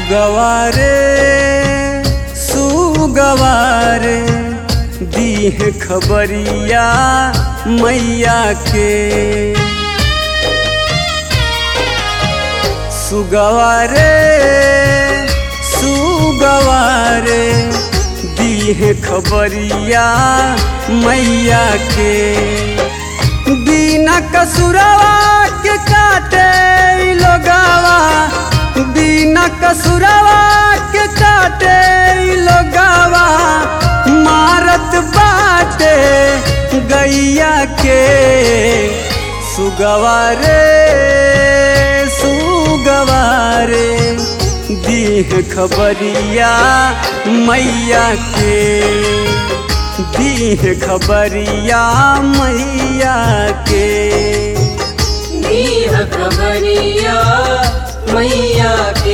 सुगवारे सुगवारे दीह खबरिया मैया के सुगवारे सुगवारे दीह खबरिया मैया के बिना कसुरवा के काटे इ लोगावा बिना कसुरवा के काटे इ लोगावा मारत बाटे गैया के सुगवारे सुगवारे दीह खबरिया मैया के दीह खबरिया मैया के दीह खबरिया मैया के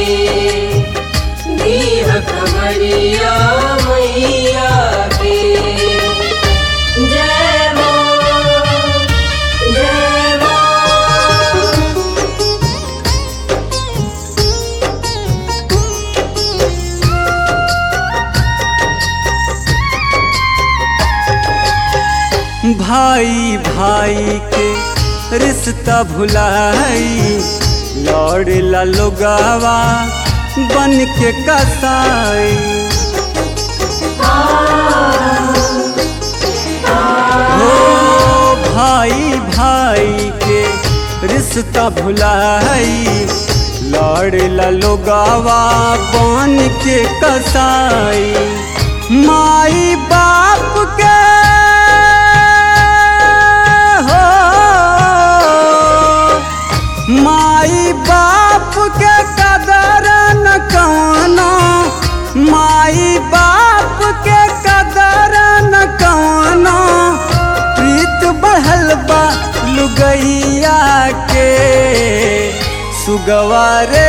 दीह खबरिया मैया के जय मां जय मां भाई भाई के रिश्ता भुलाई लौड़ ला लोगावा बन के कसाई हो भाई भाई के रिश्ता भुलाई लौड़ ला लोगावा बन के कसाई माई बाप के हो माई बाप के कदर न कौनो माई बाप के कदर न कौनो प्रीत बढ़ल बा लुगैया के सुगवारे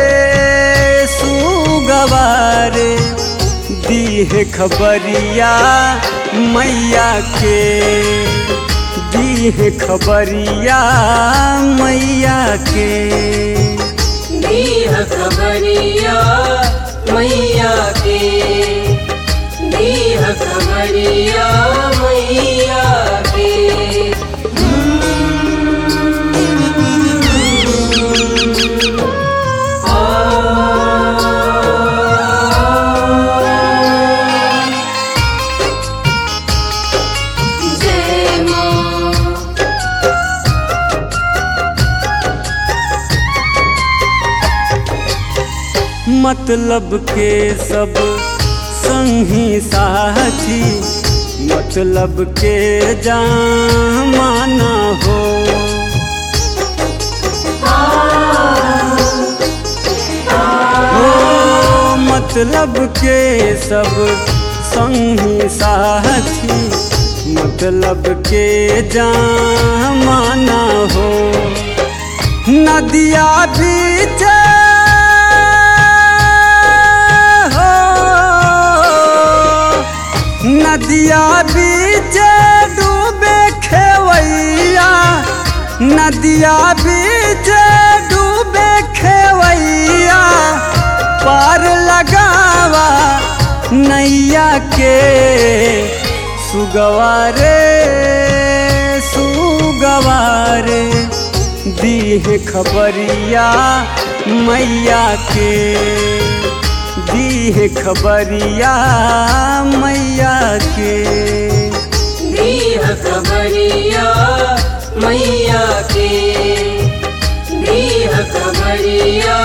सुगवारे दीह खबरिया मैया के दीह खबरिया मैया के दीह खबरिया मैया के दीह खबरिया मैया के जय मां मतलब के सब संगी साथी मतलब के जामाना हो हो मतलब के सब संगी साथी मतलब के जामाना हो नदिया बीच हो नदिया बीच डूबे खेवैया नदिया बीच डूबे खेवैया पार लगावा नैया के सुगवारे सुगवारे दीह खबरिया मैया के दीह खबरिया मैया के दीह खबरिया मैया के दीह खबरिया